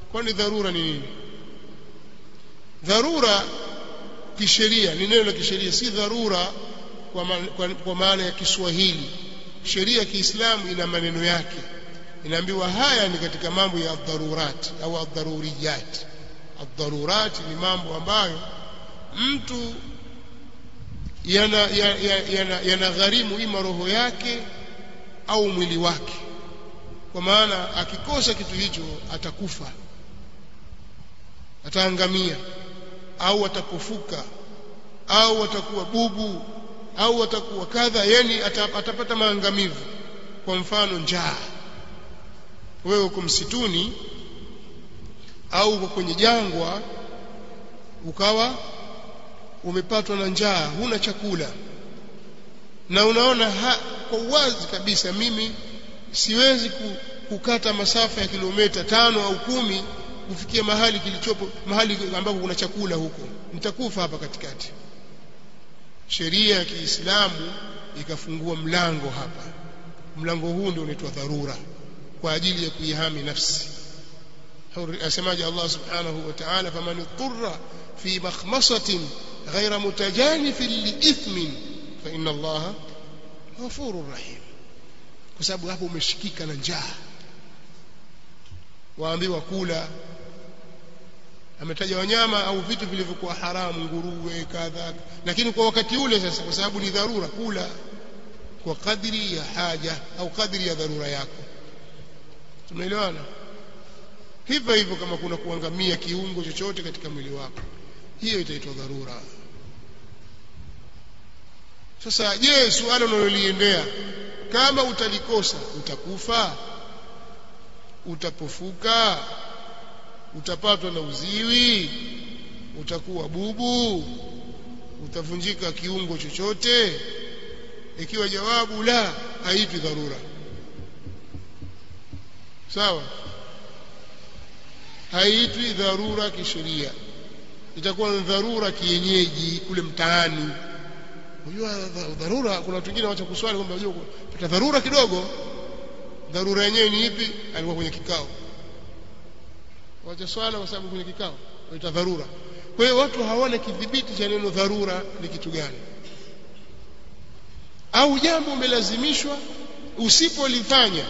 kwani dharura ni nini dharura kisheria ni neno la kisheria si dharura kwa, ma, kwa, kwa maana ya Kiswahili sheria ya Kiislamu ina maneno yake inaambiwa haya ni katika mambo ya dharurat au adharuriyat adharurat ni mambo ambayo mtu yanagharimu yana, yana, yana ima roho yake au mwili wake kwa maana akikosa kitu hicho atakufa ataangamia au atapofuka au atakuwa bubu au atakuwa kadha yani atapata maangamivu kwa mfano njaa wewe uko msituni au uko kwenye jangwa ukawa umepatwa na njaa huna chakula na unaona ha, kwa uwazi kabisa mimi siwezi kukata masafa ya kilomita tano au kumi kufikia mahali kilichopo mahali ambako kuna chakula huko nitakufa hapa katikati sheria ya Kiislamu ikafungua mlango hapa mlango huu ndio unaitwa dharura kwa ajili ya kuihami nafsi asemaje Allah subhanahu wa ta'ala faman ittara fi makhmasatin ghayra mutajanifin liithmin fa inna Allah ghafurur rahim kwa sababu hapo umeshikika na njaa waambiwa kula ametaja wanyama au vitu vilivyokuwa haramu nguruwe kadha lakini kwa wakati ule sasa kwa sababu ni dharura kula kwa kadri ya haja au kadri ya dharura yako tumeelewana hivyo hivyo kama kuna kuangamia kiungo chochote katika mwili wako hiyo itaitwa dharura sasa je suala unaloliendea kama utalikosa utakufa utapofuka utapatwa na uziwi utakuwa bubu utavunjika kiungo chochote ikiwa jawabu la haitwi dharura sawa haitwi dharura kisheria itakuwa ni dharura kienyeji kule mtaani unajua dharura kuna watu wengine wacha kuswali kwamba unajua pata dharura kidogo dharura yenyewe ni ipi alikuwa kwenye kikao wacha swala kwa sababu kwenye kikao waita dharura kwa hiyo watu hawana kidhibiti cha neno dharura ni kitu gani au jambo umelazimishwa usipolifanya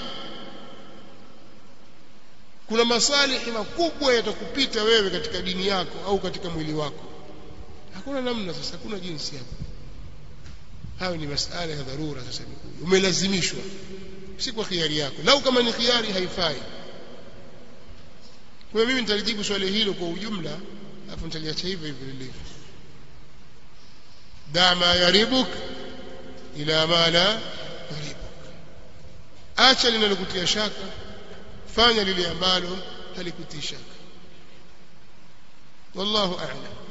kuna masalihi makubwa yatakupita wewe katika dini yako au katika mwili wako hakuna namna sasa hakuna jinsi hapo hayo ni masala ya dharura sasa umelazimishwa si kwa khiari yako lau kama ni khiari haifai kwa mimi nitalijibu swali hilo kwa ujumla alafu nitaliacha hivyo hivyo lilivyo da ma yaribuk ila ma la yaribuk acha linalokutia shaka fanya lile ambalo halikutii shaka wallahu a'lam